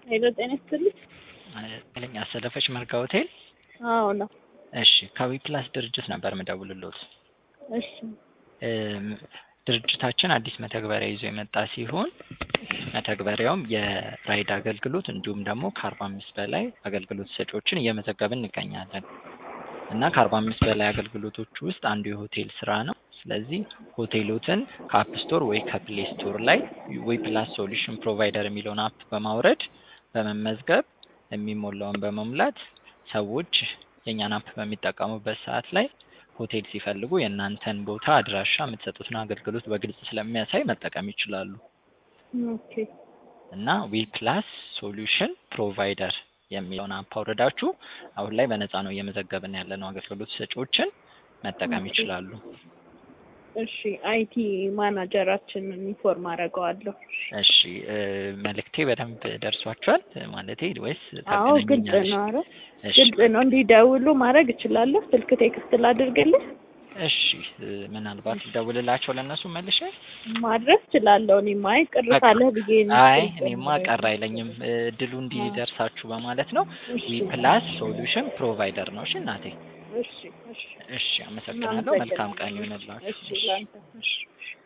ሄሎ ጤና ይስጥልኝ። ለኛ አሰለፈች መርጋ ሆቴል። አዎ ነው። እሺ ከዊፕላስ ድርጅት ነበር ምደውልሎት። እሺ እም፣ ድርጅታችን አዲስ መተግበሪያ ይዞ የመጣ ሲሆን መተግበሪያውም የራይድ አገልግሎት እንዲሁም ደግሞ ከአርባ አምስት በላይ አገልግሎት ሰጪዎችን እየመዘገብን እንገኛለን እና ከአርባ አምስት በላይ አገልግሎቶች ውስጥ አንዱ የሆቴል ስራ ነው። ስለዚህ ሆቴሎትን ከአፕ ስቶር ወይ ከፕሌይ ስቶር ላይ ዊፕላስ ሶሉሽን ፕሮቫይደር የሚለውን አፕ በማውረድ በመመዝገብ የሚሞላውን በመሙላት ሰዎች የእኛን አፕ በሚጠቀሙበት ሰዓት ላይ ሆቴል ሲፈልጉ የእናንተን ቦታ፣ አድራሻ፣ የምትሰጡትን አገልግሎት በግልጽ ስለሚያሳይ መጠቀም ይችላሉ ኦኬ እና ዊፕላስ ሶሉሽን ፕሮቫይደር የሚለውን አፕ አውርዳችሁ አሁን ላይ በነፃ ነው እየመዘገብን ያለነው አገልግሎት ሰጪዎችን መጠቀም ይችላሉ። እሺ አይቲ ማናጀራችንን ኢንፎርም አደርገዋለሁ። እሺ እ፣ መልእክቴ በደንብ ደርሷችኋል ማለቴ ወይስ አዎ ግልጽ ታገናኛለሽ? ነው። ኧረ እሺ ግልጽ ነው። እንዲደውሉ ማድረግ እችላለሁ። ስልክ ቴክስት ላድርግልህ? እሺ እ፣ ምናልባት ደውልላቸው ለእነሱ መልሼ ማድረግ እችላለሁ። እኔማ አይ ቅር በቃ። ካለህ ብዬ ነው። አይ ግልጽ እኔማ ነው። ቀር አይለኝም እ፣ እድሉ እንዲደርሳችሁ በማለት ነው። እሺ ዊፕላስ ሶሉሽን ፕሮቫይደር ነው። እሺ እናቴ። እሺ እሺ እሺ አመሰግናለሁ። መልካም ቀን ይሁንላችሁ። እሺ ላንተ እሺ